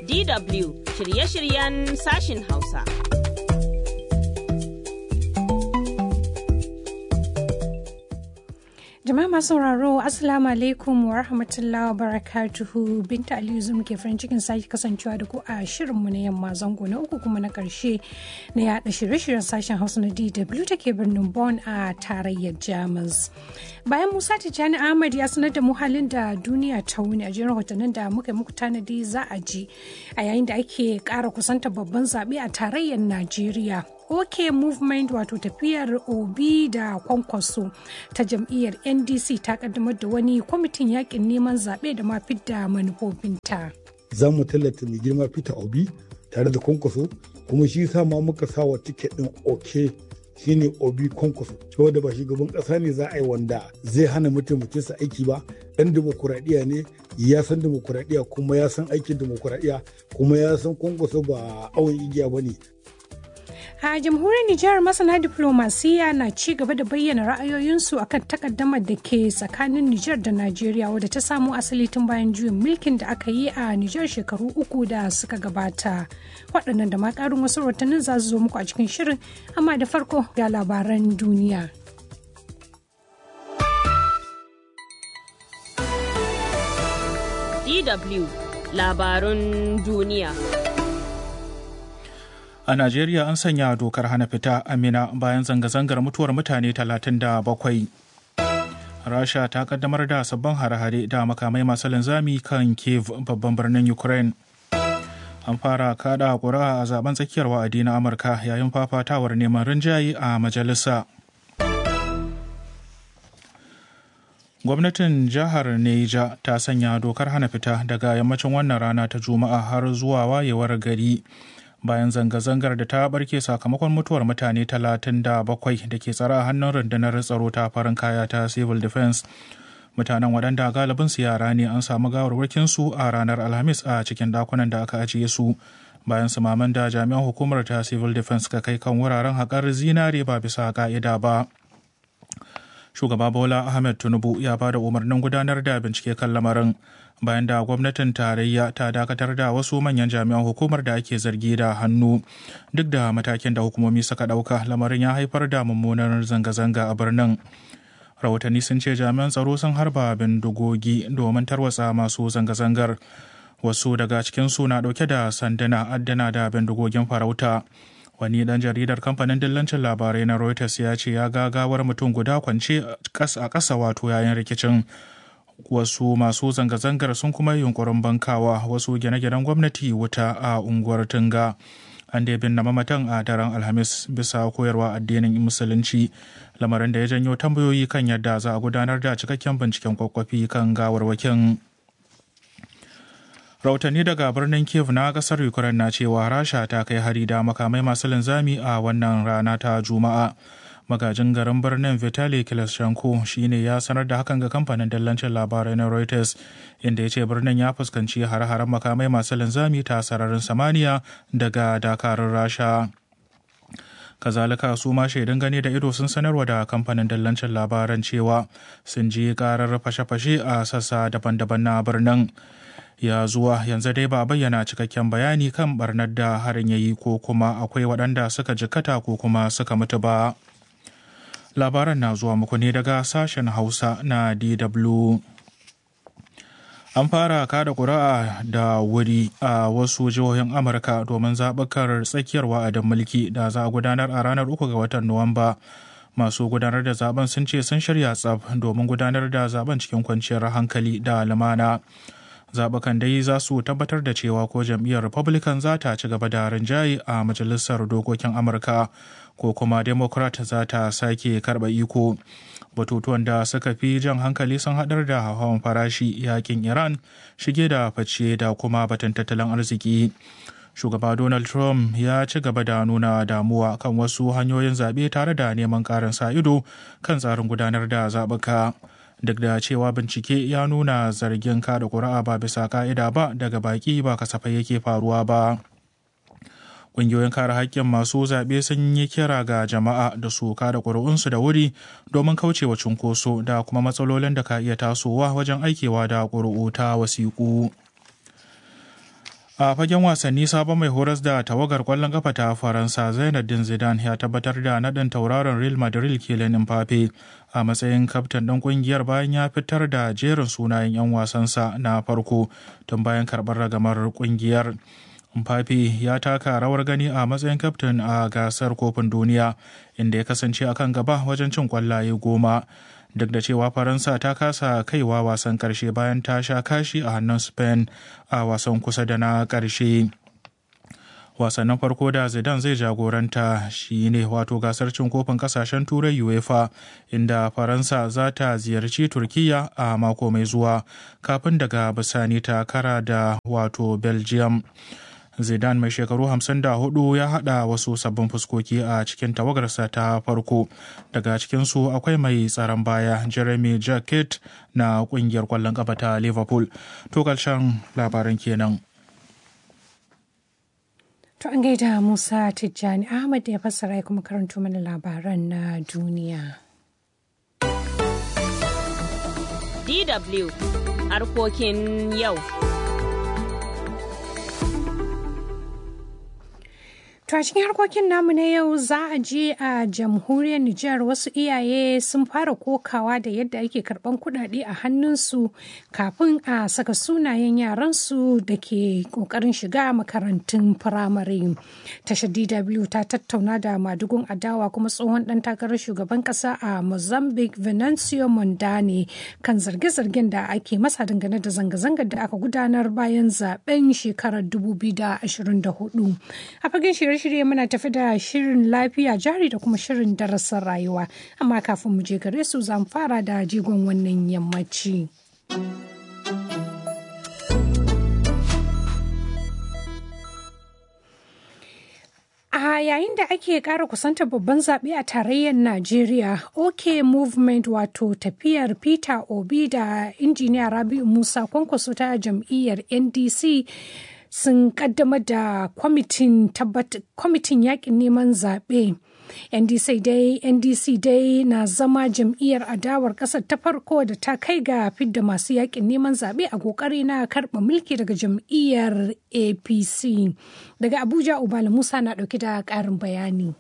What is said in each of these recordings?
DW shirye-shiryen sashin Hausa. Jama'a masu sauraro Assalamu alaikum wa rahmatullahi wa barakatuhu Binta Aliyu Zum ke farin cikin sake kasancewa da ku a shirinmu na yamma zango na uku kuma na karshe na yada shirye-shiryen sashen Hausa na DW da ke birnin Bonn a tarayyar Jamus. Bayan Musa Tijjani Ahmad ya sanar da mu halin da duniya ta wuni a jiran rahotannin da muka muku tanadi za a ji a yayin da ake kara kusanta babban zaɓe a tarayyar Najeriya. OK Movement wato tafiyar Obi da kwankwaso ta jam'iyyar NDC ta kaddamar da wani kwamitin yakin neman zaɓe da ma fidda manufofinta. Za mu tallata mai girma Peter Obi tare da kwankwaso kuma shi sa ma muka sa wa tiket ɗin OK shine Obi kwankwaso saboda ba shugaban ƙasa ne za a yi wanda zai hana mataimakinsa aiki ba ɗan demokuraɗiyya ne ya san demokuraɗiyya kuma ya san aikin demokuraɗiyya kuma ya san kwankwaso ba awon igiya ba ne A jamhuriyar Nijar masana diplomasiya na ci gaba da bayyana ra'ayoyinsu akan takaddamar da ke tsakanin Nijar da Najeriya wadda ta samo asali tun bayan juyin mulkin da aka yi a Nijar shekaru uku da suka gabata. Waɗannan da ma ƙarin wasu rahotannin za su zo muku a cikin shirin, amma da farko ga labaran duniya. DW labarun duniya. A Najeriya an sanya dokar hana fita Amina bayan zanga-zangar mutuwar mutane 37. Rasha ta kaddamar da sabbin hare-hare da makamai masu linzami kan Kiev babban birnin Ukraine. An fara kada ƙuri'a a zaben tsakiyar wa'adi na Amurka yayin fafatawar neman rinjaye a majalisa. Gwamnatin jihar Neja ta sanya dokar hana fita daga yammacin wannan rana ta Juma'a har zuwa wayewar gari. bayan zanga-zangar da ta barke sakamakon mutuwar mutane 37 da ke tsara a hannun rundunar tsaro ta farin kaya ta civil defense mutanen waɗanda galibin su yara ne an samu gawarwakin su a ranar alhamis a cikin dakunan da aka ajiye su bayan sumaman da jami'an hukumar ta civil defense ka kai kan wuraren haƙar zinare ba bisa ka'ida ba shugaba bola ahmed tinubu ya ba da umarnin gudanar da bincike kan lamarin bayan da gwamnatin tarayya ta dakatar da wasu manyan jami'an hukumar da ake zargi da hannu duk da matakin da hukumomi suka ɗauka lamarin ya haifar da mummunar zanga-zanga a birnin rahotanni sun ce jami'an tsaro sun harba bindigogi domin tarwatsa masu zanga-zangar wasu daga cikinsu na ɗauke da sanduna addana da bindigogin farauta wani dan jaridar kamfanin dillancin labarai na reuters ya ce ya ga gawar mutum guda kwance a ƙasa wato yayin rikicin wasu masu zanga-zangar sun kuma yunkurin bankawa wasu gine-ginen gwamnati wuta a unguwar tunga an da bin mamatan a daren alhamis bisa koyarwa addinin musulunci lamarin da ya janyo tambayoyi kan yadda za a gudanar da cikakken binciken kwakwafi kan gawarwakin rahotanni daga birnin kiev na kasar ukraine na cewa rasha ta kai hari da makamai masu linzami a wannan rana ta juma'a magajin garin birnin vitali kiloshenko shine ya sanar da hakan ga kamfanin dallancin labarai na reuters inda ya ce birnin ya fuskanci hare-haren makamai masu linzami ta sararin samaniya daga dakarun rasha kazalika su ma shaidan gani da ido sun sanarwa da kamfanin dallancin labaran cewa sun ji karar fashe-fashe a sassa daban-daban na birnin ya zuwa yanzu dai ba bayyana cikakken bayani kan barnar da harin ya yi ko kuma akwai waɗanda suka jikata ko kuma suka mutu ba labaran na zuwa muku ne daga sashen hausa na dw an fara kada ƙuri'a da wuri a wasu jihohin amurka domin zaɓukar tsakiyar wa'adin mulki da za a gudanar a ranar uku ga watan nuwamba masu gudanar da zaben sun ce sun shirya tsaf domin gudanar da zaben cikin kwanciyar hankali da lumana zaɓukan dai za su tabbatar da cewa ko jam'iyyar republican za ta ci gaba da rinjaye a majalisar dokokin amurka ko kuma democrat za ta sake karɓa iko batutuwan da suka fi jan hankali sun haɗar da hawan farashi yakin iran shige da fice da kuma batun tattalin arziki shugaba donald trump ya ci gaba da nuna damuwa kan wasu hanyoyin zaɓe tare da neman ƙarin sa ido kan tsarin gudanar da zaɓuka duk da cewa bincike ya nuna zargin kada ƙuri'a ba bisa ka'ida ba daga baki ba kasafai yake faruwa ba ƙungiyoyin kare haƙƙin masu zaɓe sun yi kira ga jama'a da su kada ƙuri'unsu da wuri domin kaucewa cunkoso da kuma matsalolin da ka iya tasowa wajen aikewa da ƙuri'u ta wasiƙu a fagen wasanni sabon mai horas da tawagar kwallon kafa ta faransa zainuddin zidane ya tabbatar da naɗin tauraron real madrid kylian mbappe a matsayin kaftan ɗin ƙungiyar bayan ya fitar da jerin sunayen 'yan wasansa na farko tun bayan karɓar ragamar ƙungiyar Mbappe ya taka rawar gani a matsayin kaftin a gasar kofin duniya inda ya kasance a kan gaba wajen cin kwallaye goma duk da cewa faransa ta kasa kaiwa wasan karshe bayan ta sha kashi a hannun spain a wasan kusa da na karshe wasannin farko da zidane zai jagoranta shi ne wato gasar cin kofin kasashen turai uefa inda faransa za ta ziyarci turkiya a mako mai zuwa kafin daga bisani ta kara da wato belgium Zidane mai shekaru 54 ya haɗa wasu sabbin fuskoki a cikin tawagarsa ta farko. Daga cikinsu akwai mai tsaron baya Jeremy Jacket na ƙungiyar ƙwallon ƙafa ta Liverpool. To ƙarshen labaran kenan. To an gaida Musa Tijjani Ahmad ya fassara ya kuma karanto mana labaran na duniya. DW harkokin yau. To a cikin harkokin namu na yau za a je a jamhuriyar Nijar wasu iyaye sun fara kokawa da yadda ake karban kudade a hannunsu kafin a saka sunayen yaransu da ke kokarin shiga makarantun firamare. Tashar DW ta tattauna da madugun adawa kuma tsohon dan takarar shugaban kasa a Mozambique Venancio Mondane kan zarge-zargen da ake masa dangane da zanga-zangar da aka gudanar bayan zaben shekarar 2024. A fagen shirye shirye muna tafi da shirin lafiya jari da kuma shirin darasin rayuwa amma kafin mu je gare su zan fara da jigon wannan yammaci. A yayin da ake ƙara kusantar babban zaɓe a tarayyar Najeriya, OK Movement wato tafiyar Peter Obi da injiniya Rabi'u Musa kwankwaso ta jam'iyyar NDC sun kaddamar da kwamitin yakin neman zaɓe. NDC dai NDC dai na zama jam'iyyar adawar ƙasar ta farko da ta kai ga fidda masu yakin neman zaɓe a ƙoƙari na karɓa mulki daga jam'iyyar APC. Daga Abuja Ubala Musa na ɗauki da ƙarin bayani.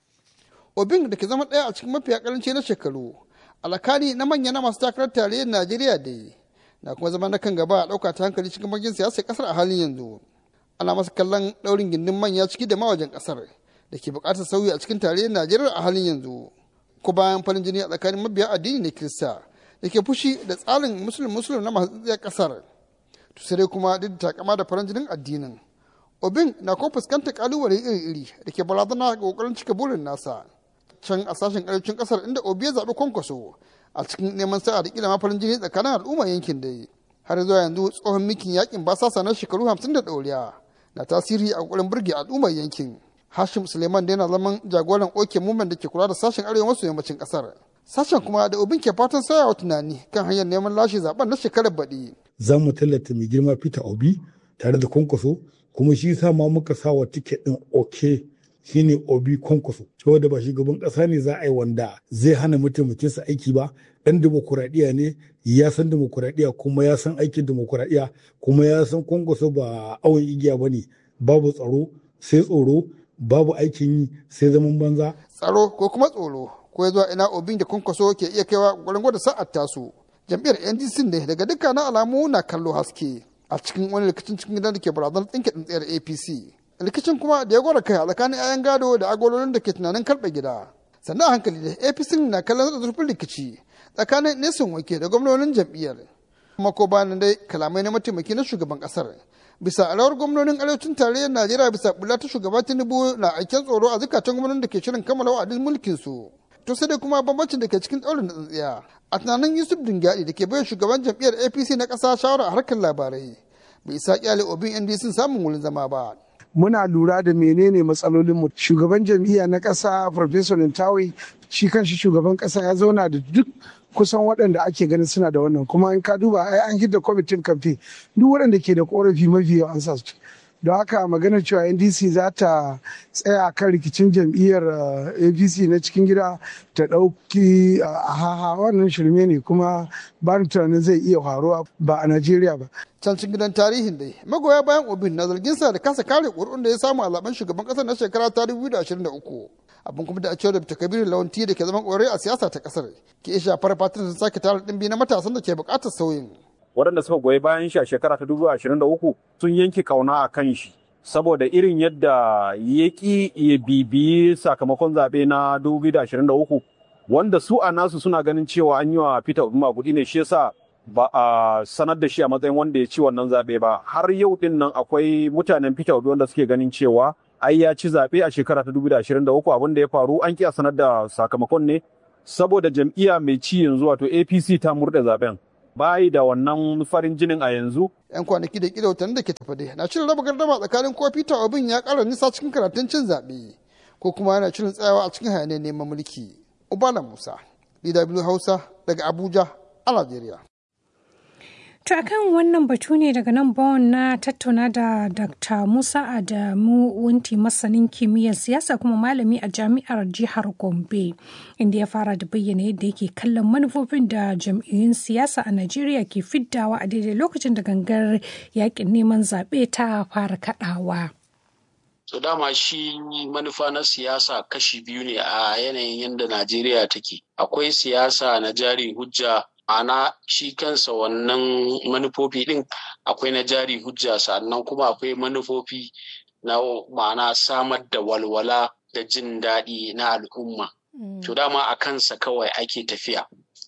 Obin da ke zama ɗaya a cikin mafiya ƙaranci na shekaru, alakani na manya na masu takarar tarayyar Najeriya dai. na kuma zama na kan gaba a ɗauka ta hankali cikin bagin siyasar ƙasar a halin yanzu ana masa kallon ɗaurin gindin manya ciki da mawajen ƙasar da ke buƙatar sauyi a cikin tarayyar najeriya a halin yanzu ko bayan farin jini a tsakanin mabiya addini na kirista da ke fushi da tsarin musulun musulun na masu tsayar ƙasar to sai dai kuma duk da takama da farin jinin addinin obin na kuma fuskantar kalubale iri-iri da ke barazana ga kokarin cika burin nasa can a sashen arewacin ƙasar inda obi ya zaɓi kwankwaso a cikin neman sa'a da kila farin jini tsakanin al'umma yankin da har zuwa yanzu tsohon mikin yakin basasa na shekaru hamsin da ɗoriya na tasiri a kokarin burge al'ummar yankin hashim suleiman da yana zaman jagoran oke mumen da ke kula da sashen arewa maso yammacin kasar sashen kuma da obin ke fatan sayawa tunani kan hanyar neman lashe zaben na shekarar baɗi. za mu tallata mai girma peter obi tare da kwankwaso kuma shi sa ma muka sa wa tiket ɗin oke shine obi kwankwaso saboda ba shugaban kasa ne za a yi wanda zai hana mataimakinsa aiki ba dan demokuraɗiyya ne ya san demokuraɗiyya kuma ya san aikin demokuraɗiyya kuma ya san kwankwaso ba awon igiya ba ne babu tsaro sai tsoro babu aikin yi sai zaman banza tsaro ko kuma tsoro ko ya zuwa ina obin da kwankwaso ke iya kaiwa gwarin gwada sa'ar tasu jam'iyyar ndc ne daga dukkanin alamu na kallo haske a cikin wani rikicin cikin gidan da ke barazanar tsinke tsintsiyar apc rikicin kuma da ya gwada kai a tsakanin 'ya'yan gado da agololin da ke tunanin karɓe gida sannan a hankali da apc na kallon da zurfin rikici tsakanin nesin wake da gwamnonin jam'iyyar kuma ko bayan dai kalamai na mataimaki na shugaban kasar bisa alawar gwamnonin arewacin tarayyar najeriya bisa bula ta shugaba tinubu na aiken tsoro a zukatan gwamnonin da ke shirin kammala wa'adin mulkin su to sai dai kuma bambancin da ke cikin tsaurin da tsintsiya a tunanin yusuf dingyadi da ke bayan shugaban jam'iyyar apc na ƙasa shawara a harkar labarai bai isa kyale obin ndc samun wurin zama ba muna lura da menene matsalolinmu shugaban jam'iyya na ƙasa professor Ntawe shi kanshi shugaban ƙasa ya zauna da duk kusan waɗanda ake ganin suna da wannan kuma in ka duba ai an hidda kwamitin kamfe duk waɗanda ke da korafi mafi yawa an sa su don haka maganar cewa ndc za ta tsaya kan rikicin jam'iyyar apc na cikin gida ta ɗauki a haha wannan shirme ne kuma ba ni tunanin zai iya faruwa ba a najeriya ba can cikin gidan tarihin dai magoya bayan obin na zargin sa da kasa kare ƙuri'un da ya samu a zaben shugaban ƙasar na shekara ta 2023 abin kuma da a cewar da kabiru lawanti da ke zaman ƙwarai a siyasa ta ƙasar ke iya shafar fatan sun sake tara ɗimbi na matasan da ke buƙatar sauyin waɗanda suka goyi bayan shi a shekara ta 2023 sun yanke kauna a kan shi saboda irin yadda ya ƙi ya bibiyi sakamakon zaɓe na 2023 wanda su a nasu suna ganin cewa an yi wa Peter Obi magudi ne shi yasa ba a sanar da shi a matsayin wanda ya ci wannan zaɓe ba har yau din nan akwai mutanen Peter Obi wanda suke ganin cewa ai ya ci zaɓe a shekara ta 2023 abin da ya faru an ki a sanar da sakamakon ne saboda jam'iyya mai ci yanzu wato APC ta murɗe zaɓen bayi da wannan farin jinin a yanzu. 'Yan kwanaki da kila watanni da ke tafa dai na shirin raba gardama tsakanin ko Peter Obin ya ƙara nisa cikin karatun cin zaɓe ko kuma yana shirin tsayawa a cikin hayaniyar neman mulki. Ubala Musa, DW Hausa daga Abuja a Najeriya. To akan wannan batu ne daga nan bawon na tattauna da Dr. Musa Adamu Wunti masanin kimiyyar siyasa kuma malami a jami'ar jihar Gombe inda ya fara da bayyana yadda yake kallon manufofin da jam'iyyun siyasa a Najeriya ke fiddawa a daidai lokacin da gangar yakin neman zaɓe ta fara kaɗawa. So dama shi manufa na siyasa kashi biyu ne a yanayin yadda Najeriya take. Akwai siyasa na jari hujja ma'ana shi kansa wannan manufofi ɗin akwai na jari hujja sannan kuma akwai manufofi na ma'ana samar da walwala da jin daɗi na al'umma. To dama a kansa kawai ake tafiya.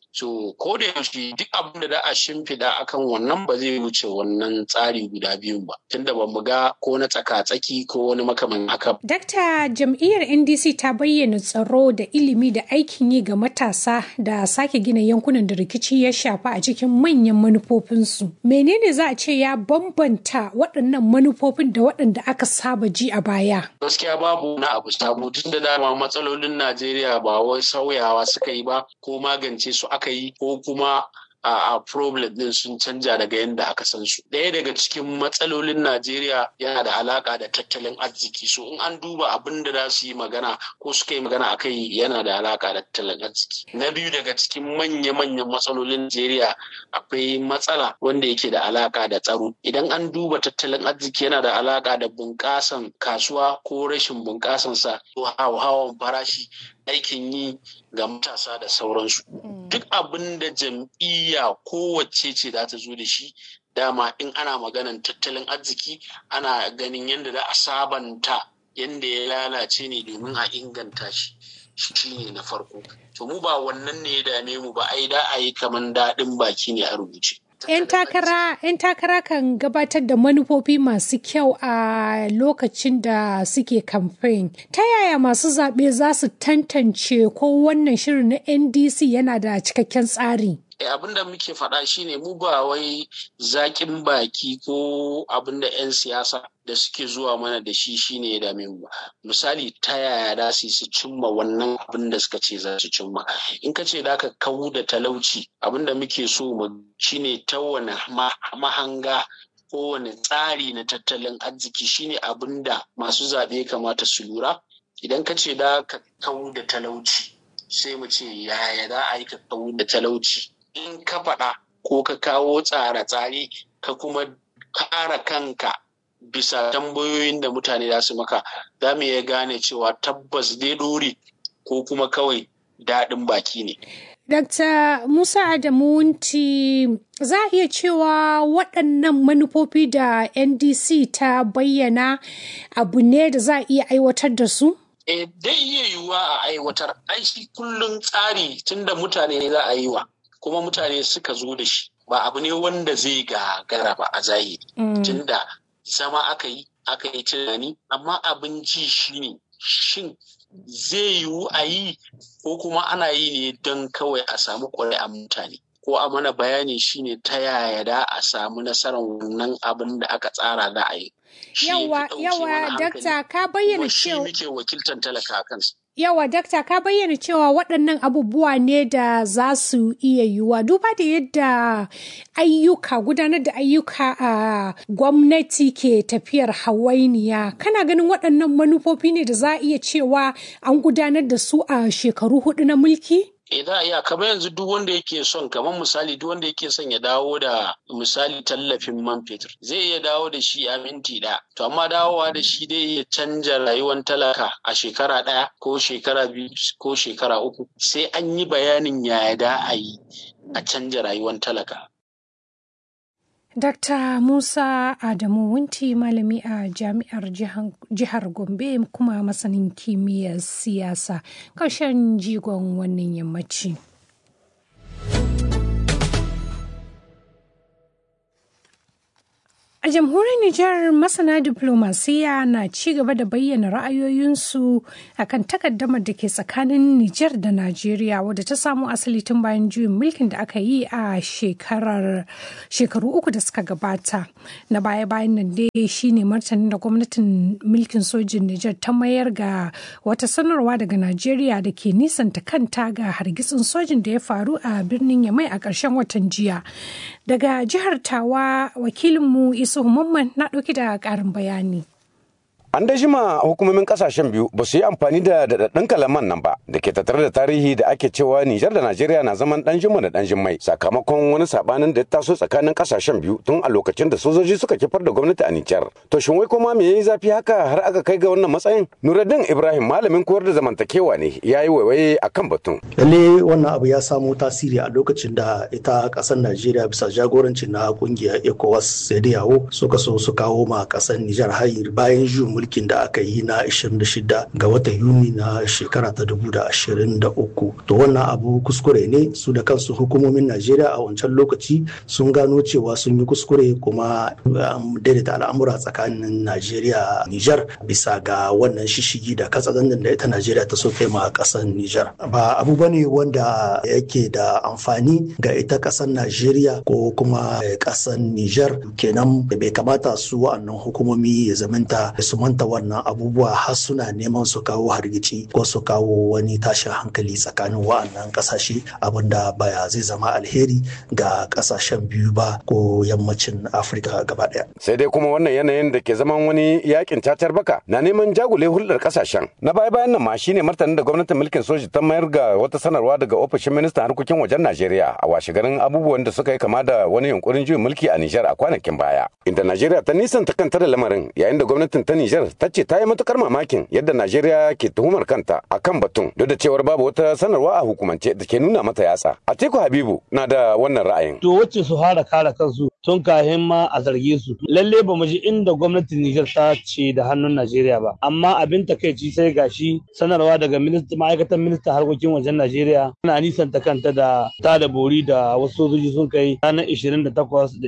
So ko da yaushe duk abin da za a shimfiɗa akan wannan ba zai wuce wannan tsari guda biyun ba tunda ba mu ga ko na tsaka-tsaki ko wani makaman haka. Dakta jam'iyyar NDC ta bayyana tsaro da ilimi da aikin yi ga matasa da sake gina yankunan da rikici ya shafa a cikin manyan manufofinsu. Menene za a ce ya bambanta waɗannan manufofin da waɗanda aka saba ji a baya? Gaskiya babu na abu sabo tun da dama matsalolin Najeriya ba wai sauyawa suka yi ba ko magance su aka yi ko kuma a problem din sun canja daga yadda aka san su. Ɗaya daga cikin matsalolin Najeriya yana da alaka da tattalin arziki. So in an duba abin da za su yi magana ko suka yi magana a kai yana da alaka da tattalin arziki. Na biyu daga cikin manya-manyan matsalolin Najeriya akwai matsala wanda yake da alaka da tsaro. Idan an duba tattalin arziki yana da alaka da bunƙasan kasuwa ko rashin bunƙasansa ko hawan farashi aikin yi ga matasa da sauransu. Duk abin da jam'iyya kowace ce za ta zo da shi dama in ana maganan tattalin arziki ana ganin yadda za a sabanta yadda ya lalace ne domin a inganta shi. shi ne na farko. To mu ba wannan ne ya dame mu ba ai da a yi kaman daɗin baki ne a rubuce. 'yan takara 'yan takara kan gabatar da manufofi masu kyau a lokacin da suke kamfen ta yaya masu zaɓe za su tantance ko wannan shirin na ndc yana da cikakken tsari abin da muke faɗa shine mu ba wai zaƙin baki ko abin da 'yan siyasa da suke zuwa mana da shi shine ya dame mu misali ta yaya da su su cimma wannan abin da suka ce za su cimma in ka ce da ka kawo da talauci abin da muke so mu shine ta wani mahanga kowane tsari na tattalin arziki shine abin da masu zaɓe kamata su lura idan ka ce da ka kawo da talauci sai mu ce yaya za a yi ka kawo da talauci in ka faɗa ko ka kawo tsare-tsare ka kuma kara kanka bisa tambayoyin da mutane za su maka za mu iya gane cewa tabbas dai dore ko kuma kawai daɗin baki ne. Dr. Musa Adamu Wunti za a iya cewa waɗannan manufofi da NDC ta bayyana abu ne da za a iya aiwatar da su? E, dai iya yiwuwa a aiwatar, aiki kullum tsari tunda mutane za a yi wa. kuma mutane suka zo da shi ba abu ne wanda zai gagara ba a zahiri tunda zama aka yi aka yi tunani amma abin ji shi ne shin zai yiwu a yi ko kuma ana yi ne don kawai a samu a mutane ko a mana bayani shine ta yaya da a samu nasarar wannan abin da aka tsara da a yi yawa yawa dakta ka bayyana cewa shi muke wakiltar talaka a kansa Yawa dakta ka bayyana cewa waɗannan abubuwa ne da za su iya yiwuwa duba da yadda ayyuka gudanar da ayyuka a gwamnati ke tafiyar hawainiya kana ganin waɗannan manufofi ne da za a iya cewa an gudanar da su a shekaru hudu na mulki? E za a iya kamar yanzu duk wanda yake son kamar misali duk wanda yake son ya dawo da misali tallafin man fetur zai iya dawo da shi a minti ɗaya to amma dawowa da shi dai ya canja rayuwar talaka a shekara ɗaya ko shekara biyu ko shekara uku sai an yi bayanin yaya da a yi a canja rayuwar talaka Dr. Musa Adamu Wunti malami a jami'ar jihar Gombe kuma masanin kimiyyar siyasa ƙarshen jigon wannan yammaci. A jamhuriyar Nijar masana diplomasiya na ci gaba da bayyana ra'ayoyinsu akan takaddamar da ke tsakanin Nijar da Najeriya wadda ta samu asali tun bayan juyin mulkin da aka yi a shekarar shekaru uku da suka gabata. Na baya-bayan nan dai shine martanin da gwamnatin mulkin sojin Nijar ta mayar ga wata sanarwa daga Najeriya da ke nisanta kanta ga hargitsin sojin da ya faru a birnin Yamai a ƙarshen watan jiya. Daga jihar Tawa wakilinmu Isu Mamman na ɗauki da ƙarin bayani. An da jima hukumomin kasashen biyu ba su yi amfani da daɗaɗɗun kalaman nan ba da ke tattare da tarihi da ake cewa Nijar da Najeriya na zaman ɗan jima da ɗan jimmai sakamakon wani sabanin da ya taso tsakanin kasashen biyu tun a lokacin da sojoji suka kifar da gwamnati a Nijar. To shin wai kuma me yayi zafi haka har aka kai ga wannan matsayin? Nuruddin Ibrahim malamin koyar da zamantakewa ne ya yi waiwaye a kan batun. Lalle wannan abu ya samo tasiri a lokacin da ita ƙasar Najeriya bisa jagorancin na ƙungiyar ECOWAS sai da yawo suka so su kawo ma ƙasar Nijar hayir bayan juyin mulkin da aka yi na 26 ga watan Yuni na shekara ta 2023. To wannan abu kuskure ne su da kansu hukumomin Najeriya a wancan lokaci sun gano cewa sun yi kuskure kuma daidaita al'amura tsakanin Najeriya Nijar bisa ga wannan shishigi da katsalandan da ita Najeriya ta so kai ma kasar Nijar. Ba abu bane wanda yake da amfani ga ita kasar Najeriya ko kuma kasar Nijar kenan bai kamata su wa'annan hukumomi ya zamanta su manta wannan abubuwa har suna neman su kawo hargitsi ko su kawo wani tashin hankali tsakanin wa'annan kasashe abinda baya zai zama alheri ga kasashen biyu ba ko yammacin afirka gaba daya sai dai kuma wannan yanayin da ke zaman wani yakin cacar baka na neman jagule hulɗar kasashen na baya bayan nan ma shine martanin da gwamnatin mulkin soji ta mayar ga wata sanarwa daga ofishin ministan harkokin wajen najeriya a washe garin abubuwan da suka yi kama da wani yunkurin juyin mulki a nijar a kwanakin baya inda najeriya ta nisanta kanta da lamarin yayin da gwamnatin ta nijar ta ce ta yi matukar mamakin yadda Najeriya ke tuhumar kanta a kan batun duk da cewar babu wata sanarwa a hukumance da ke nuna mata yatsa. Atiku Habibu na da wannan ra'ayin. To wacce su fara kare kansu tun kahin ma a zarge su. Lalle ba mu ji inda gwamnatin Nijar ta ce da hannun Najeriya ba. Amma abin takaici sai gashi sanarwa daga ma'aikatan ministan harkokin wajen Najeriya na nisanta kanta da ta da bori da wasu sojoji sun kai ranar 28 da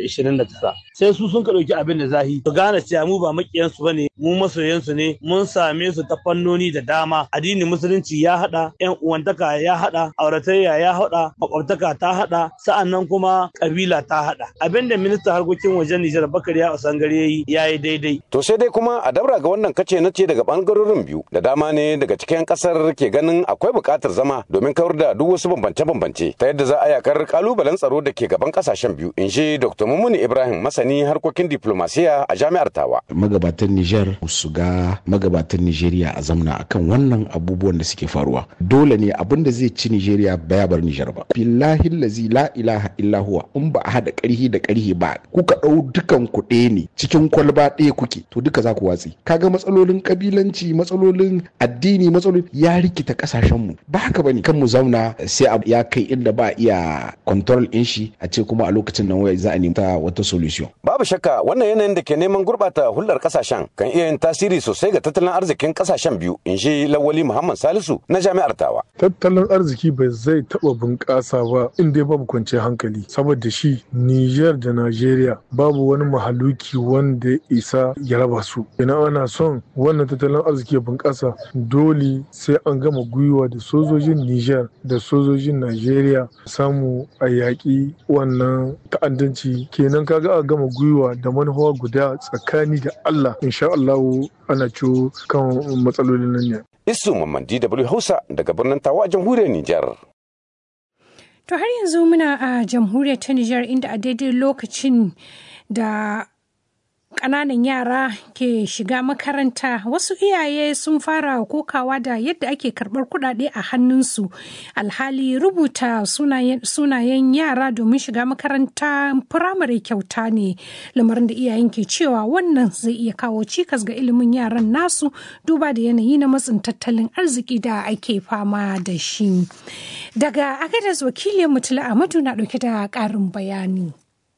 29. Sai su sun ka ɗauki abin da zahi. Su gane cewa mu ba makiyansu ba ne mu masoyansu ne mun same su ta fannoni da dama addinin musulunci ya hada yan uwantaka ya hada auratayya ya hada makwabtaka ta hada sa'annan kuma kabila ta hada abinda ministan harkokin wajen Nijar Bakari ya Usangare yayi yayi daidai to sai dai kuma a dabra ga wannan kace na ce daga bangarorin biyu da dama ne daga cikin kasar ke ganin akwai buƙatar zama domin kawar da duk wasu bambance-bambance ta yadda za a yakar kalubalen tsaro da ke gaban kasashen biyu in shi Dr. Mumuni Ibrahim masani harkokin diplomasiya a jami'ar Tawa magabatan Nijar su ga magabatan Nijeriya a zamna akan wannan abubuwan da suke faruwa dole ne abin da zai ci Nijeriya baya bar Nijar ba billahi lazi la ilaha illa huwa in ba a hada karhi da karhi ba kuka dau dukan ku ne cikin kwalba ɗaya kuke to duka za ku watsi kaga matsalolin kabilanci matsalolin addini matsalolin ya rikita kasashen mu ba haka bane kan mu zauna sai ya kai inda ba iya control in shi a ce kuma a lokacin nan wai za a nemi wata solution babu shakka wannan yanayin da ke neman gurbata hulɗar kasashen kan iya yin tasiri sosai ga tattalin arzikin kasashen biyu in shi lawali muhammad salisu na jami'ar tawa tattalin arziki bai zai taba bunƙasa ba in dai babu kwanciyar hankali saboda shi niger da nigeria babu wani mahaluki wanda ya isa ya raba su ina ana son wannan tattalin arziki ya bunƙasa dole sai an gama gwiwa da sojojin niger da sojojin nigeria samu a yaƙi wannan ta'addanci kenan kaga a gama gwiwa da manufa guda tsakani da allah insha allahu ana ciwo kan matsalolin nan ne. Isu Mamman DW Hausa daga birnin Tawa a jamhuriyar Nijar. To har yanzu muna a jamhuriyar ta Nijar inda a daidai lokacin da ƙananan yara ke shiga makaranta wasu iyaye sun fara kokawa da yadda ake karɓar kuɗaɗe a hannunsu alhali rubuta sunayen yara domin shiga makaranta firamare kyauta ne lamarin da iyayen ke cewa wannan zai iya kawo cikas ga ilimin yaran nasu duba da yanayi na matsin tattalin arziki da ake fama da shi daga agadas wakilin mutula amadu na ɗauke da ƙarin bayani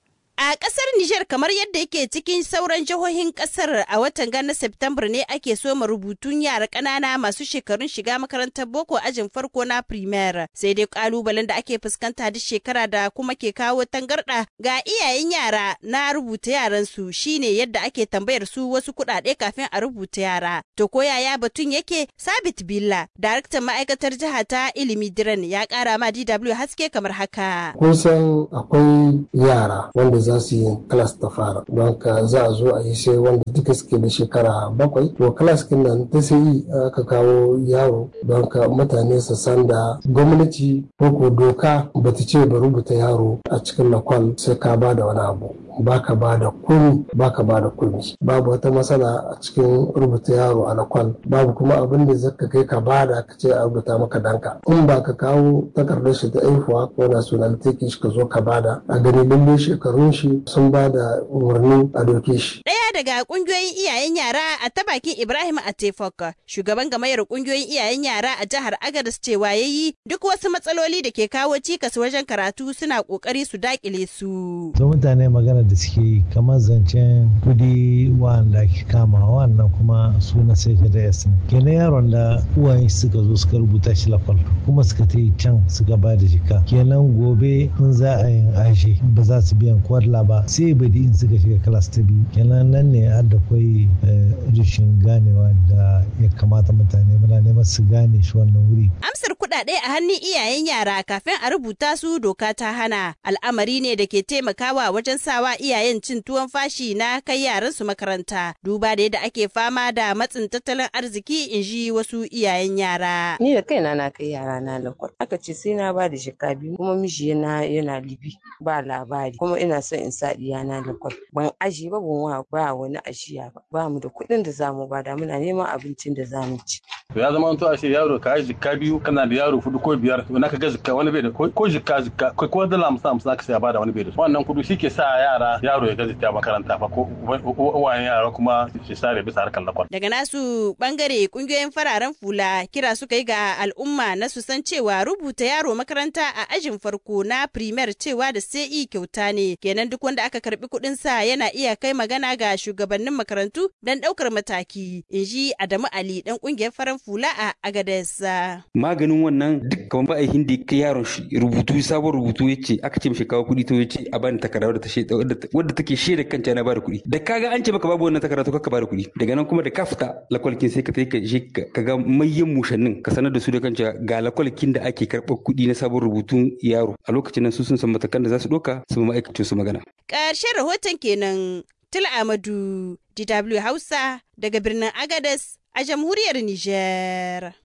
A ƙasar Nijar kamar yadda yake cikin sauran jihohin ƙasar a watan gana September ne ake soma rubutun yara ƙanana masu shekarun shiga makarantar boko ajin farko na primaire sai dai ƙalubalen da ake fuskanta duk shekara da kuma ke kawo tangarɗa ga iyayen yara na rubuta yaran su shine yadda ake tambayar su wasu kuɗaɗe kafin a rubuta yara. To ko yaya batun yake Sabit Billa, daraktan ma'aikatar jiha ta ilimi Diren ya ƙara ma DW haske kamar haka. Kun san akwai yara wanda za su yi class ta fara don ka za a zo a yi sai wanda duka suke da shekara bakwai to class kin nan ta sai aka kawo yaro don ka mutane su san da gwamnati ko ko doka bata ce ba rubuta yaro a cikin lakwal sai ka ba da wani abu baka ba da kuni baka ba da kuni babu wata matsala a cikin rubuta yaro a lakwal babu kuma abin da zaka kai ka bada ka ce a rubuta maka danka in ba ka kawo takardar shi ta aihuwa ko nationality shi ka zo ka bada a gani lalle shekarun shi sun ba da umarni a doke shi Ɗaya daga ƙungiyoyin iyayen yara a ta bakin Ibrahim Atefok, shugaban gamayyar ƙungiyoyin iyayen yara a jihar Agadez cewa ya yi duk wasu matsaloli da ke kawo cikas wajen karatu suna ƙoƙari su daƙile su. To mutane magana da suke yi kamar zancen kudi wanda ake kama wannan kuma su na sai da yasin. Kenan yaron da uwaye suka zo suka rubuta shi lakwal kuma suka ta yi can suka ba da jika. Kenan gobe in za a yin ashe ba za su biyan kwadla ba sai badi in suka shiga kalas ta biyu. Kenan nan ne har da kwai rashin ganewa da ya kamata mutane muna neman su gane shi wannan wuri. Amsar kuɗaɗe a hannun iyayen yara kafin a rubuta su doka ta hana al'amari ne da ke taimakawa wajen sawa iyayen cin tuwon fashi na kai yaran su makaranta duba da yadda ake fama da matsin tattalin arziki in ji wasu iyayen yara. Ni da kaina na kai yara na lakwal aka ce sai na ba da shika biyu kuma miji yana yana libi ba labari kuma ina son in sa na lakwal ban aji ba ban ba wani ajiya ba ba mu da kuɗin da zamu bada muna neman abincin da zamu ci. To ya zama to a ce yaro ka yi jikka biyu kana da yaro hudu ko biyar to naka ga jikka wani bai da ko jikka jikka ko ko dala hamsin hamsin aka sai bada wani bai da wannan kudu shi ke sa yara yaro ya gaji ta makaranta fa ko uwayen yara kuma shi sare bisa harkar lakwal. Daga nasu bangare kungiyoyin fararen fula kira suka yi ga al'umma na su san cewa rubuta yaro makaranta a ajin farko na primer cewa da sai kyauta ne kenan duk wanda aka karbi kuɗin sa yana iya kai magana ga shugabannin makarantu don ɗaukar mataki in ji Adamu Ali dan kungiyar farar fula a Agadez. Maganin wannan duk kamar ba a hindi kai yaron shi rubutu sabon rubutu ya ce aka ce mishi kawo kuɗi to ya ce a bani takarda wadda ta wadda take shaida kanta na bada kuɗi da kaga an ce maka babu wannan takarda to ka bada kuɗi daga nan kuma da ka fita lakwalkin sai ka tai ka je ka ga mayyan mushannin ka sanar da su da kanta ga lakwalkin da ake karɓar kuɗi na sabon rubutun yaro a lokacin nan su sun san matakan da za su ɗauka su ma'aikacin su magana. Ƙarshen rahoton kenan Tila Amadu, DW Hausa daga birnin Agadez a jamhuriyar Nijar.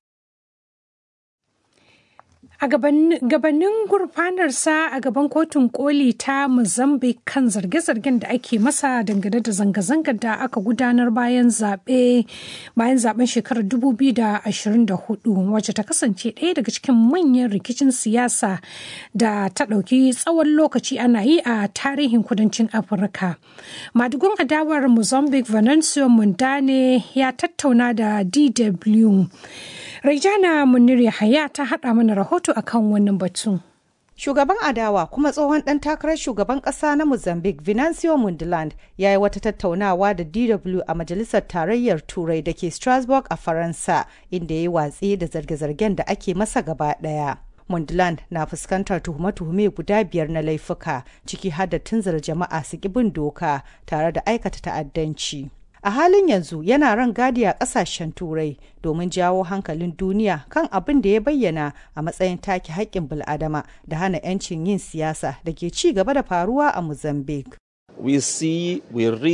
A gabanin gurfanarsa a gaban kotun koli ta Mozambique kan zarge-zargen da ake masa dangane da zanga-zangar da aka gudanar bayan zaɓe bayan zaben shekarar 2024 wacce ta kasance ɗaya daga cikin manyan rikicin siyasa da ta ɗauki tsawon lokaci ana yi a tarihin kudancin Afirka. Madugun adawar Mozambique Venancio Mundane ya tattauna da DW. Raijana Munir Yahaya ta haɗa mana rahoto akan wannan batun. Shugaban adawa kuma tsohon ɗan takarar shugaban ƙasa na Mozambique Venancio Mundland ya yi wata tattaunawa da DW a Majalisar Tarayyar Turai da ke Strasbourg a Faransa inda ya yi watsi da zarge-zargen da ake masa gaba ɗaya. Mundland na fuskantar tuhume-tuhume guda biyar na laifuka ciki har da tunzura jama'a su bin doka tare da aikata ta'addanci. a halin yanzu yana ran gadi a kasashen turai domin jawo hankalin duniya kan abin da ya bayyana a matsayin take haƙƙin bil'adama da hana 'yancin yin siyasa da ke ci gaba da faruwa a mozambique we see we read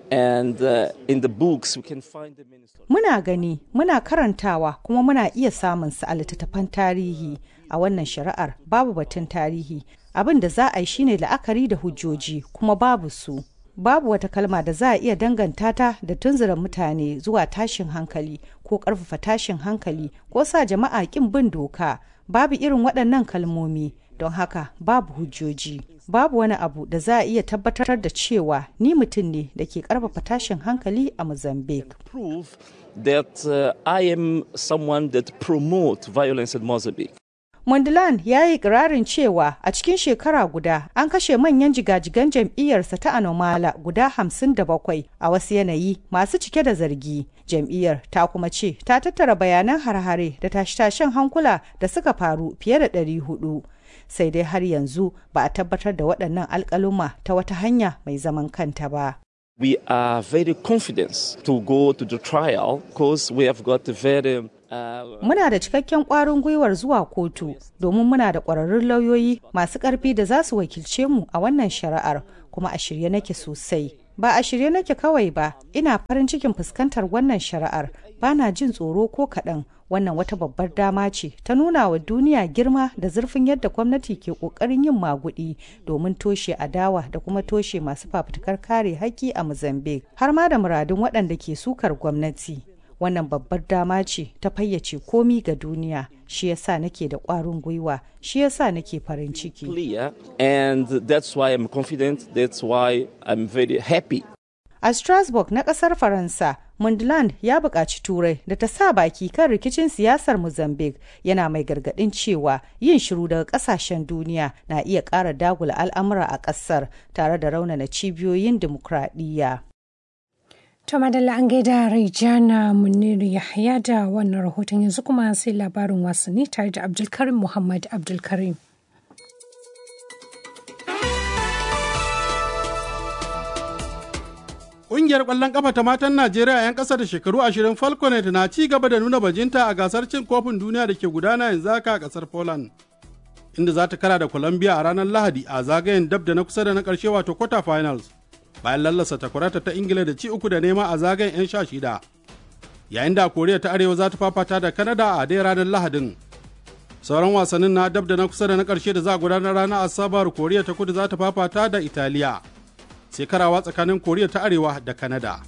and uh, in the books we can find them in Muna gani, muna karantawa kuma muna iya samun su a littattafan tarihi a wannan shari'ar babu batun tarihi. Abin da za a yi shine la'akari da hujjoji kuma babu su. Babu wata kalma da za a iya danganta ta da tunzura mutane zuwa tashin hankali ko ƙarfafa tashin hankali ko sa jama'a ƙin bin doka. Babu irin waɗannan kalmomi. don haka babu hujjoji babu wani abu da za a iya tabbatar da cewa ni mutum ne da ke karfafa tashin hankali a mozambique prove that uh, i am someone that promote violence in mozambique Mondlane ya yi ikirarin cewa a cikin shekara guda an kashe manyan jigajigan jam'iyyarsa ta Anomala guda hamsin da bakwai a wasu yanayi masu cike da zargi. Jam'iyyar ta kuma ce ta tattara bayanan har-hare da tashe-tashen hankula da suka faru fiye da ɗari hudu. Sai dai har yanzu ba a tabbatar da waɗannan alƙaluma ta wata hanya mai zaman kanta ba. we are very confident to go to the trial because we have got a very uh, Muna da cikakken ƙwarin gwiwar zuwa kotu domin muna da ƙwararrun lauyoyi masu ƙarfi da za su wakilce mu a wannan shari'ar kuma a shirye nake sosai. Ba a shirye nake kawai ba, ina farin cikin fuskantar wannan shari'ar, ba na jin tsoro ko kaɗan. Wannan wata babbar dama ce ta nuna wa duniya girma da zurfin yadda gwamnati ke ƙoƙarin yin maguɗi domin toshe adawa da kuma toshe masu fafutukar kare haƙƙi a Mozambique, har ma da muradun waɗanda ke sukar gwamnati. wannan babbar dama ce ta fayyace komi ga duniya shi yasa nake da ƙwarin gwiwa shi yasa nake farin ciki clear and that's why i'm confident that's why i'm very happy a strasbourg na ƙasar faransa mundland ya buƙaci turai da ta sa baki kan rikicin siyasar mozambique yana mai gargaɗin cewa yin shiru daga ƙasashen duniya na iya ƙara dagula al'amura a ƙasar tare da raunana cibiyoyin dimokuraɗiyya To madalla an gaida Raijana Muniru Yahya da wannan rahoton yanzu kuma sai labarin wasanni tare da Abdulkarim Muhammad Abdulkarim. Ƙungiyar ƙwallon ƙafa ta matan Najeriya 'yan ƙasa da shekaru ashirin Falconet na ci gaba da nuna bajinta a gasar cin kofin duniya da ke gudana yanzu haka a ƙasar Poland. Inda za ta kara da Colombia a ranar Lahadi a zagayen dab da na kusa da na ƙarshe wato quarter finals. bayan lallasa takwarata ta ingila da ci uku da nema a zagayen 'yan sha shida yayin da koriya ta arewa za ta fafata da kanada a dai ranar lahadin sauran wasannin na dab da na kusa da na karshe da za a gudanar ranar asabar koriya ta kudu za ta fafata da italiya sai karawa tsakanin koriya ta arewa da kanada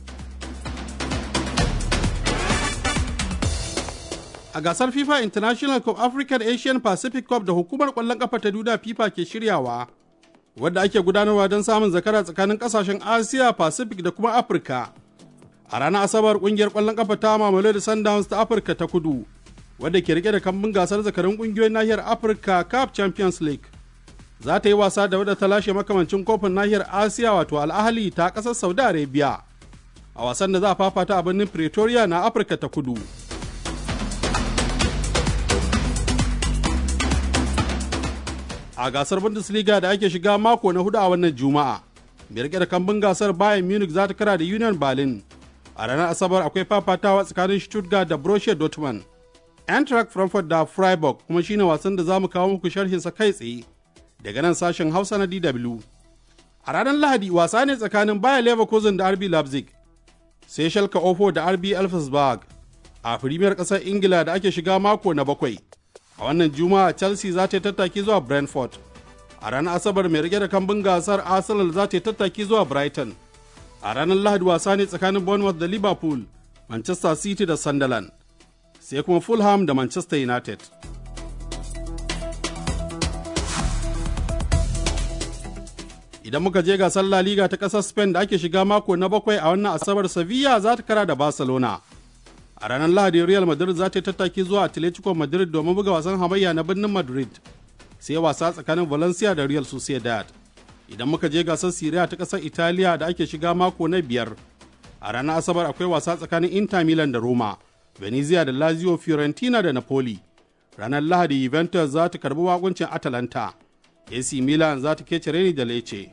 a gasar fifa international cup african asian pacific cup da hukumar kwallon kafa ta duniya fifa ke shiryawa wadda ake gudanarwa don samun zakara tsakanin kasashen asiya pacific da kuma afirka a ranar asabar kungiyar kwallon kafa ta mamalo da sundowns ta afirka ta kudu wadda ke rike da kambun gasar zakarin kungiyoyin nahiyar afirka cup champions league za ta yi wasa da wadda ta lashe makamancin kofin nahiyar asiya wato al'ahali ta kasar saudi arabia a wasan da za a fafata a birnin pretoria na afirka ta kudu a gasar Bundesliga da ake shiga mako na hudu a wannan Juma'a. Mai rike da kambun gasar Bayern Munich za ta kara da Union Berlin. A ranar Asabar akwai fafatawa tsakanin Stuttgart da Borussia Dortmund. Eintracht Frankfurt da Freiburg kuma shine wasan da za mu kawo muku sharhin sa kai tsaye daga nan sashen Hausa na DW. A ranar Lahadi wasa ne tsakanin Bayer Leverkusen da RB Leipzig. Sai Schalke Ofo da RB Elfsberg. A Premier ƙasar Ingila da ake shiga mako na bakwai. a wannan juma'a chelsea za ta yi tattaki zuwa brentford a ranar asabar mai rike da kambun gasar arsenal za ta yi tattaki zuwa brighton a ranar lahadi wasa ne tsakanin bournemouth da liverpool manchester city da sunderland sai kuma fulham da manchester united idan muka je gasar la liga ta ƙasar spain da ake shiga mako na bakwai a wannan asabar sevilla za ta kara da barcelona a ranar lahadi real madrid za ta yi tattaki zuwa atletico madrid domin buga wasan hamayya na birnin madrid sai wasa tsakanin valencia da real sociedad idan muka je gasar syria ta kasar italiya da ake shiga mako na biyar a ranar asabar akwai wasa tsakanin inter milan da roma venezia da lazio fiorentina da napoli ranar lahadi juventus za ta karbi wakuncin atalanta ac milan za ta kece reni da lecce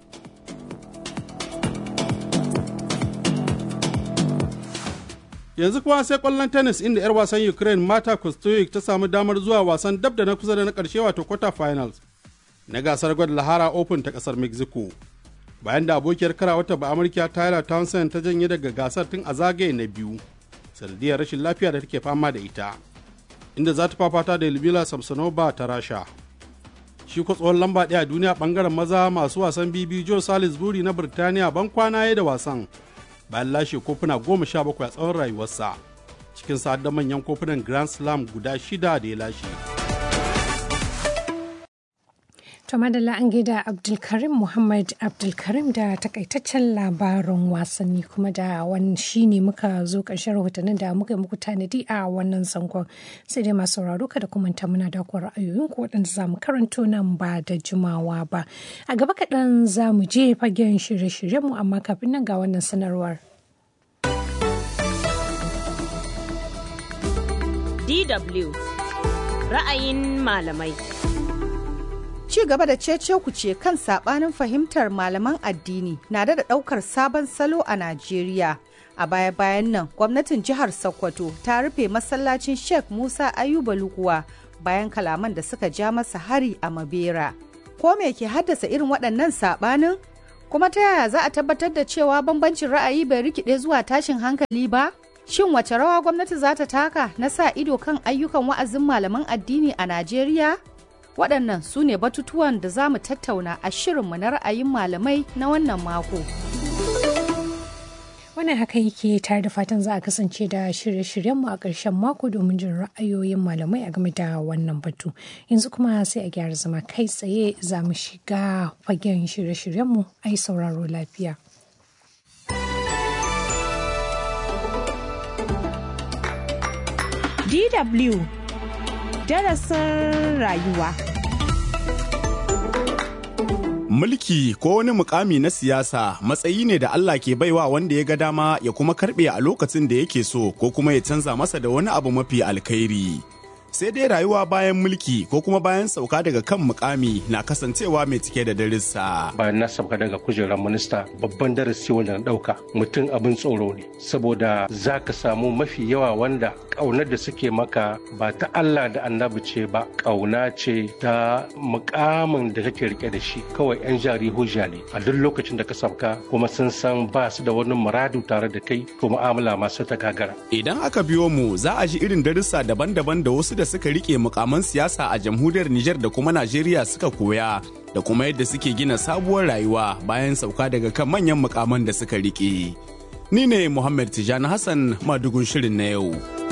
yanzu kuwa sai kwallon tennis inda 'yar wasan ukraine mata kostoyik ta samu damar zuwa wasan dab da na kusa da na karshe wato quarter finals na gasar gwada lahara open ta kasar mexico bayan da abokiyar karawata ba amurka tyler townsend ta janye daga gasar tun a zagaye na biyu sanadiyar rashin lafiya da take fama da ita inda za ta fafata da Lyudmila Samsonova ta rasha shi ko tsohon lamba ɗaya a duniya bangaren maza masu wasan bibi joe salisbury na birtaniya ban kwana ya da wasan bayan lashe kofuna goma sha bakwai a tsawon rayuwarsa cikin sa'ad da manyan kofunan grand slam guda shida da ya lashe To madalla an gaida Abdulkarim Muhammad Abdulkarim da takaitaccen labarin wasanni kuma da wani shi ne muka zo ƙarshen rahotannin da muka yi muku tanadi a wannan zangon sai dai masu sauraro kada kuma ta muna da kuwa ra'ayoyinku waɗanda za mu karanto nan ba da jimawa ba. A gaba kaɗan za mu je fagen shirye-shiryenmu amma kafin nan ga wannan sanarwar. DW ra'ayin malamai. ci gaba da cece ce kan sabanin fahimtar malaman addini na da daukar sabon salo a Najeriya. A baya-bayan nan, gwamnatin jihar Sokoto ta rufe masallacin Sheikh Musa Ayuba Lukuwa bayan kalaman da suka ja masa hari a Mabera. Ko me ke haddasa irin waɗannan sabanin? Kuma ta yaya za a tabbatar da cewa bambancin ra'ayi bai rikide zuwa tashin hankali ba? Shin wace rawa gwamnati za ta taka na sa ido kan ayyukan wa'azin malaman addini a Najeriya? waɗannan su ne batutuwan da za mu tattauna a shirinmu na ra'ayin malamai na wannan mako. Wannan haka yake tare da fatan za a kasance da shirye-shiryenmu a ƙarshen mako domin jin ra'ayoyin malamai a game da wannan batu. Yanzu kuma sai a gyara zama kai tsaye za mu shiga fagen shirye-shiryenmu a yi sauraro lafiya. DW darasin rayuwa. Mulki ko wani mukami na siyasa matsayi ne da Allah ke baiwa wanda ya ga dama ya kuma karbe a lokacin da yake so ko kuma ya canza masa da wani abu mafi alkhairi. Sai dai rayuwa bayan mulki ko kuma bayan sauka daga kan mukami na kasancewa mai cike da darussa. Bayan na sauka daga kujerar minista babban darasi wanda na ɗauka mutum abin tsoro ne saboda za ka samu mafi yawa wanda ƙaunar da suke maka ba ta Allah da annabi ce ba ƙauna ce ta mukamin da kake rike da shi kawai 'yan jari hujja ne a duk lokacin da ka sauka kuma sun san ba su da wani muradu tare da kai ko mu'amala masu ta gagara. Idan aka biyo mu za a ji irin darussa daban-daban da wasu da suka rike mukaman siyasa a jamhuriyar Nijar da kuma Najeriya suka koya da kuma yadda suke gina sabuwar rayuwa bayan sauka daga kan manyan mukaman da suka rike. Ni ne Muhammad Tijani Hassan madugun shirin na yau.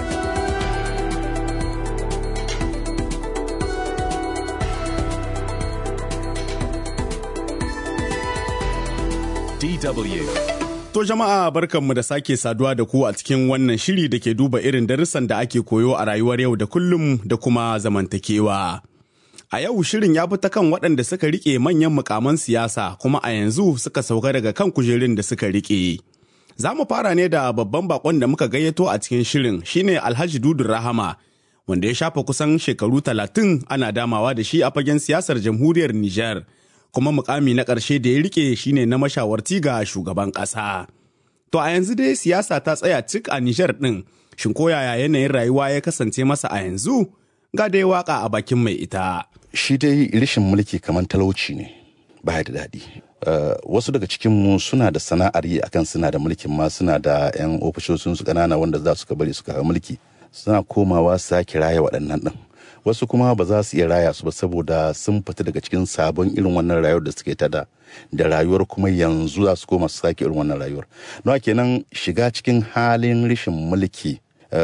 DW. To jama'a barkanmu da sake saduwa da ku a cikin wannan shiri da ke duba irin darussan da ake koyo a rayuwar yau da kullum da kuma zamantakewa. A yau shirin ya fi ta kan waɗanda suka riƙe manyan mukaman siyasa kuma a yanzu suka sauka daga kan kujerun da suka riƙe. Za mu fara ne da babban bakon da muka gayyato a cikin shirin shine Alhaji Dudu Rahama wanda ya shafa kusan shekaru talatin ana damawa da shi a fagen siyasar jamhuriyar Nijar. kuma mukami na ƙarshe da ya rike shine na mashawarci ga shugaban ƙasa. To a yanzu dai siyasa ta tsaya cik a Nijar ɗin, shin ko yaya yanayin rayuwa ya kasance masa a yanzu? Ga dai waka a bakin mai ita. Shi dai rishin mulki kamar talauci ne, baya da daɗi. Uh, wasu daga cikinmu suna da sana'ar yi akan suna da mulkin ma suna da 'yan ofishoshin su ƙanana wanda za su ka bari suka mulki suna komawa sake raya waɗannan ɗin. wasu kuma ba za su iya raya su ba saboda sun fita daga cikin sabon irin wannan rayuwar da suke ta da da rayuwar kuma yanzu za su koma su sake irin wannan rayuwar don kenan shiga cikin halin rashin mulki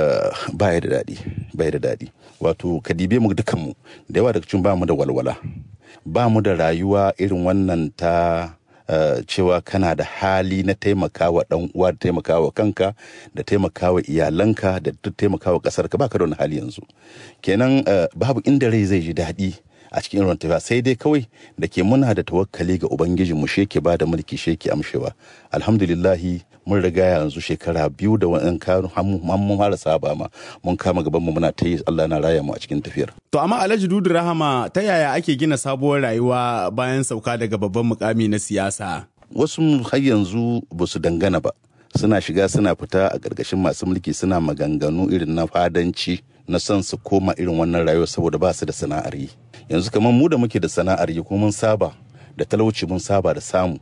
ba ya da daɗi ba ya da daɗi wato ka dibe mu dukanmu da yawa daga cikin ba mu da walwala ba mu da rayuwa irin wannan ta Uh, cewa kana da hali na taimakawa dan uwa da taimakawa kanka da taimakawa iyalanka da duk taimakawa kasar ka baka da wani hali yanzu kenan uh, babu inda rai zai ji daɗi a cikin irin tafiya sai dai kawai da ke muna da tawakkali ga ubangijin mu sheke ba da mulki sheke amshewa alhamdulillahi mun riga yanzu shekara biyu da wani kanu mun fara saba ma mun kama gaban mu muna ta yi Allah na raya mu a cikin tafiyar To amma Alhaji Dudu Rahama ta yaya ake gina sabuwar rayuwa bayan sauka daga babban mukami na siyasa? Wasu har yanzu ba su dangana ba. Suna shiga suna fita a ƙarƙashin masu mulki suna maganganu irin na fadanci na son su koma irin wannan rayuwa saboda ba su da sana'ar yi. Yanzu kamar mu da muke da sana'ar yi kuma mun saba da talauci mun saba da samu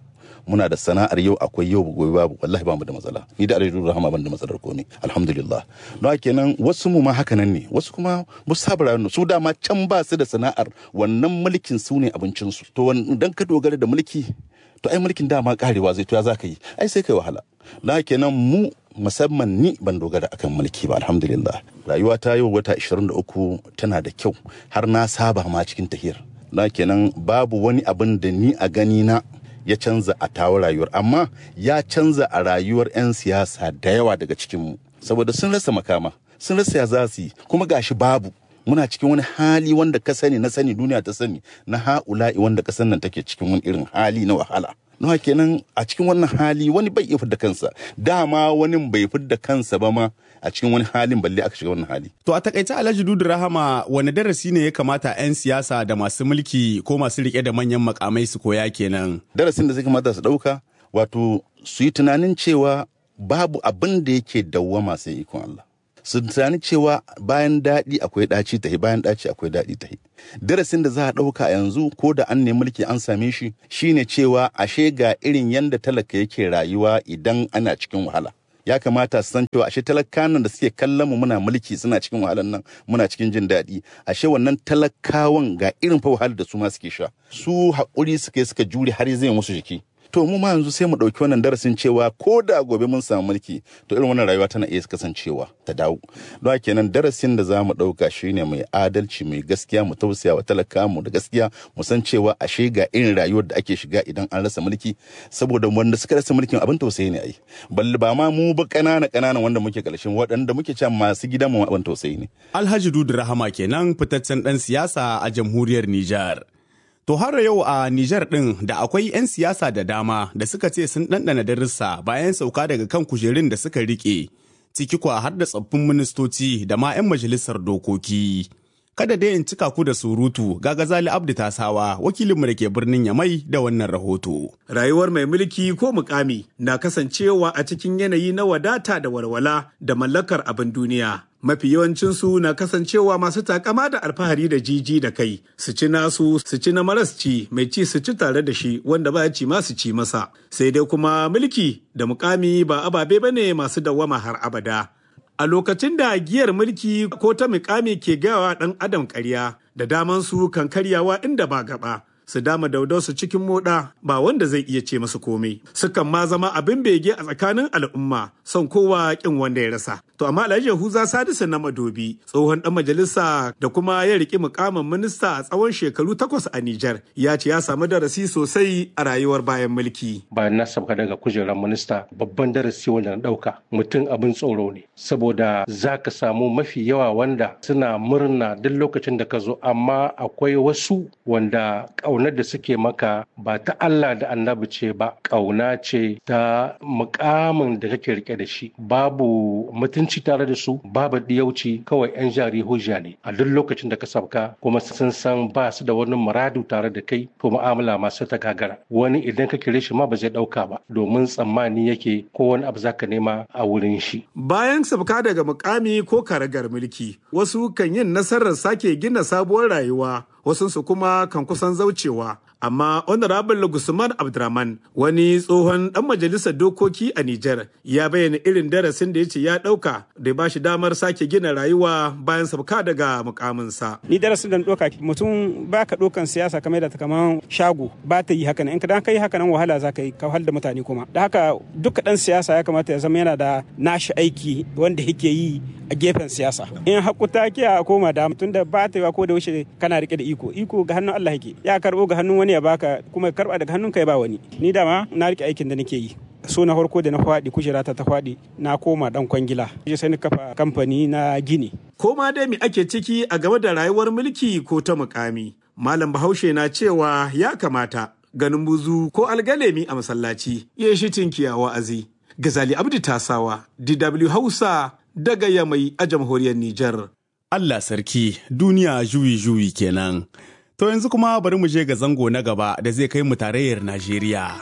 muna da sana'ar yau akwai yau gobe babu wallahi ba mu da matsala ni da alhaji rahama ban da matsalar komai alhamdulillah don kenan wasu mu ma haka nan ne wasu kuma ba su saba rayuwar su dama can ba su da sana'ar wannan mulkin su ne abincin su to dan ka dogara da mulki to ai mulkin dama karewa zai to ya zaka yi ai sai kai wahala don kenan mu musamman ni ban dogara akan mulki ba alhamdulillah rayuwa ta yau wata 23 tana da kyau har na saba ma cikin tahiyar na kenan babu wani abin da ni a gani na ya canza a tawo rayuwar amma ya canza a rayuwar 'yan siyasa da yawa daga cikinmu saboda sun rasa makama sun rasa ya za su yi kuma gashi babu muna cikin wani hali wanda ka sani na sani duniya ta sani na ha'ula'i wanda kasan nan take cikin wani irin hali na wahala nawa kenan a cikin wannan hali wani bai iya fidda kansa dama wani bai fidda kansa ba ma a cikin wani halin balle aka shiga wannan hali. To a takaice Alhaji Dudu Rahama wani darasi ne ya kamata 'yan siyasa da masu mulki ko masu rike da manyan makamai su koya kenan. Darasin da zai kamata su ɗauka wato su yi tunanin cewa babu abin da yake dawwama sai ikon Allah. Su tunani cewa bayan daɗi akwai ɗaci tahi bayan ɗaci akwai daɗi tahi. Darasin da za a ɗauka yanzu ko da an nemi mulki an same shi shine cewa ashe ga irin yanda talaka yake rayuwa idan ana cikin wahala. ya kamata su san cewa ashe talakawan da suke kallon mu muna mulki suna cikin wahalar nan muna cikin jin daɗi ashe wannan talakawan ga irin fa wahalar da su ma suke sha su haƙuri suka yi suka jure har zai musu jiki to mu ma yanzu sai mu ɗauki wannan darasin cewa ko da gobe mun samu mulki to irin wannan rayuwa tana iya kasancewa ta dawo don haka kenan darasin da za mu ɗauka shine mai adalci mai gaskiya mu tausaya wa talaka mu da gaskiya mu san cewa ashe ga irin rayuwar da ake shiga idan an rasa mulki saboda wanda suka rasa mulkin abin tausayi ne ai balle ba ma mu ba ƙanana ƙananan wanda muke ƙarshen waɗanda muke cewa masu gidan mu abin tausayi ne Alhaji Dudu Rahama kenan fitaccen ɗan siyasa a jamhuriyar Nijar. To har yau a Nijar ɗin da akwai 'yan siyasa da dama da suka ce sun ɗanɗana darussa bayan sauka daga kan kujerun da suka riƙe, ciki kwa har da tsaffin ministoci da ma 'yan majalisar dokoki. Kada dai in cika ku da surutu ga Gazali Abdu Tasawa wakilinmu da ke birnin Yamai da wannan rahoto. Rayuwar mai mulki ko mukami na kasancewa a cikin yanayi na wadata da walwala da mallakar abin duniya. mafi yawancinsu na kasancewa masu takama da alfahari da jiji da kai su ci nasu su ci na maras ci mai ci su ci tare da shi wanda ba ci ma su ci masa sai dai kuma mulki da mukami ba ababe bane masu dawwama har abada a lokacin da giyar mulki ko ta mukami ke gawa dan adam karya da daman su kan karyawa inda ba gaba su dama daudausu cikin moda ba wanda zai iya ce masu komai sukan ma zama abin bege a tsakanin al'umma son kowa kin wanda ya rasa to amma alhaji yahuza sadisu na madobi tsohon dan majalisa da kuma ya riki mukamin minista a tsawon shekaru takwas a Nijar ya ce ya samu darasi sosai a rayuwar bayan mulki bayan na sauka daga kujerar minista babban darasi wanda na dauka mutum abin tsoro ne saboda za ka samu mafi yawa wanda suna murna duk lokacin da ka zo amma akwai wasu wanda ƙaunar da suke maka ba ta Allah da annabi ce ba ƙauna ce ta mukamin da kake rike da shi babu mutunci tare da su babu diyauci kawai yan jari hujja ne a duk lokacin da ka sabka kuma sun san ba su da wani muradu tare da kai to mu'amala masu ta gagara wani idan ka kire shi ma ba zai dauka ba domin tsammani yake ko wani abu zaka nema a wurin shi bayan sabka daga mukami ko karagar mulki wasu kan yin nasarar sake gina sabuwar rayuwa wasunsu kuma kan kusan zaucewa amma honorable gusman abdurrahman wani tsohon dan majalisar dokoki a niger ya bayyana irin darasin da ya ce ya dauka da ba shi damar sake gina rayuwa bayan sabka daga mukaminsa ni darasin da doka mutum ba ka dokan siyasa kamar da ta kaman shago ba ta yi haka in ka dan kai haka nan wahala za ka yi ka da mutane kuma da haka duka dan siyasa ya kamata ya zama yana da nashi aiki wanda yake yi a gefen siyasa in hakuta ke a koma da tun da ba ta yi ko da wuce kana rike da iko iko ga hannun Allah yake ya karbo ga hannun wani ya baka kuma karba daga hannun ka ya ba wani ni dama na rike aikin da nake yi so na farko da na faɗi kujera ta ta faɗi na koma dan kwangila sai ni kafa kamfani na gini koma dai me ake ciki a game da rayuwar mulki ko ta mukami malam bahaushe na cewa ya kamata ganin buzu ko algalemi a masallaci ya shi tinkiya wa'azi gazali abdu tasawa dw hausa daga yamai a jamhuriyar nijar Allah sarki duniya juyi-juyi kenan. To yanzu kuma bari mu je ga zango na gaba da zai kai mu tarayyar Najeriya.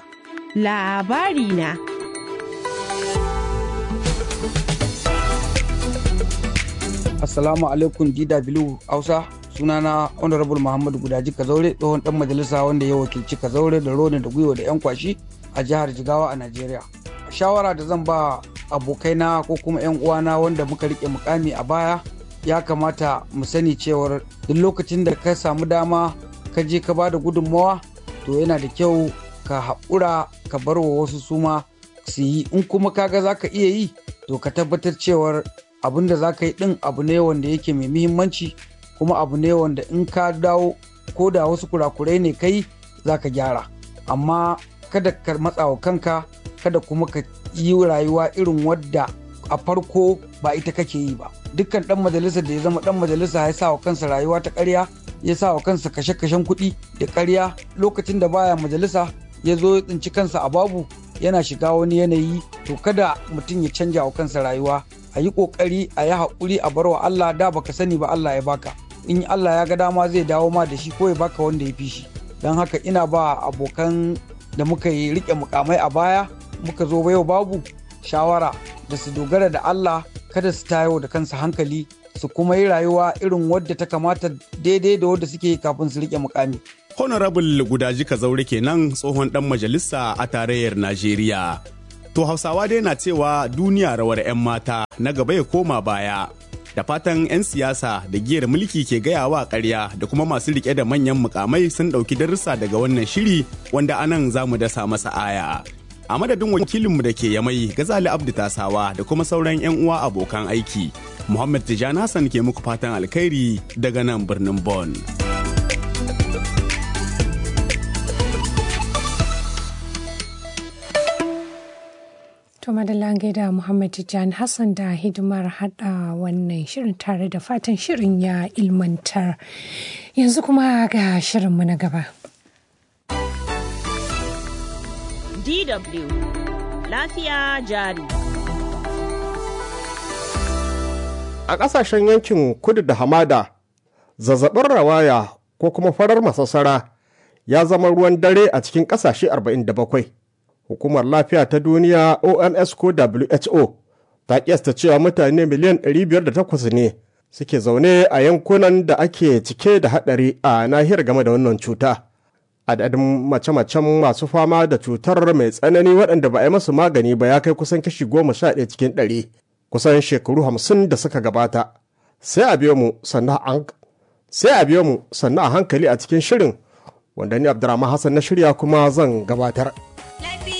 Labari na. Assalamu alaikum DW Hausa. sunana honorable muhammadu gudaji kazaure tsohon dan majalisa wanda ya wakilci kazaure da roni da gwiwa da yan kwashi a jihar jigawa a najeriya shawara da zan ba abokaina ko kuma 'yan uwana wanda muka rike mukami a baya ya kamata mu sani cewar duk lokacin da ka samu dama ka je ka ba da gudunmawa to yana da kyau ka haƙura ka bar wa wasu suma su yi in kuma kaga za ka iya yi to ka tabbatar cewar abin da za ka yi ɗin abu ne wanda yake mai muhimmanci kuma abu ne wanda in ka dawo ko da wasu kurakurai ne kai za ka gyara amma kada ka matsa wa kanka kada kuma ka yi rayuwa irin wadda a farko ba ita kake yi ba dukkan dan majalisa da ya zama dan majalisa ya sa wa kansa rayuwa ta ƙarya ya sa wa kansa kashe-kashen kuɗi da ƙarya lokacin da baya majalisa ya zo ya tsinci kansa a babu yana shiga wani yanayi to kada mutum ya canja wa kansa rayuwa a yi ƙoƙari a yi haƙuri a bar wa Allah da baka sani ba Allah ya baka in Allah ya ga dama zai dawo ma da shi ko ya baka wanda ya fi shi don haka ina ba abokan da muka yi riƙe mukamai a baya muka zo yau babu shawara da su dogara da Allah kada su tayo da kansu hankali su kuma yi rayuwa irin wadda ta kamata daidai da wadda suke yi kafin su riƙe mukami. Honorable Gudaji Kazaure kenan tsohon dan majalisa a tarayyar Najeriya. To Hausawa dai na cewa duniya rawar 'yan mata na gaba ya koma baya. Da fatan 'yan siyasa da giyar mulki ke gaya wa ƙarya da kuma masu rike da manyan mukamai sun ɗauki darussa daga wannan shiri wanda anan za mu dasa masa aya. A madadin wakilinmu da ke yamai Gazali Abdu Tasawa da kuma sauran 'yan uwa abokan aiki. Muhammad Tijjani Hassan ke muku fatan alkhairi daga nan birnin Bonn. To madalla gaida Muhammad Tijjani Hassan da hidimar hada wannan shirin tare da fatan shirin ya ilmantar. Yanzu kuma ga shirinmu na gaba. DW Lafiya jari. A ƙasashen yankin kudu da hamada, zazzabin rawaya ko kuma farar masassara ya zama ruwan dare a cikin ƙasashe 47. Hukumar Lafiya ta Duniya OMS ko WHO ta kiyasta cewa mutane miliyan 508 ne suke zaune a yankunan da ake cike da haɗari a nahiyar game da wannan cuta. Adadin mace-macen masu fama da cutar mai tsanani waɗanda ba a yi masu magani ba ya kai kusan kashi goma sha ɗaya cikin ɗari kusan shekaru hamsin da suka gabata. Sai a biyo mu sannan a hankali a cikin shirin wanda ni Abdurrahman Hassan na shirya kuma zan gabatar.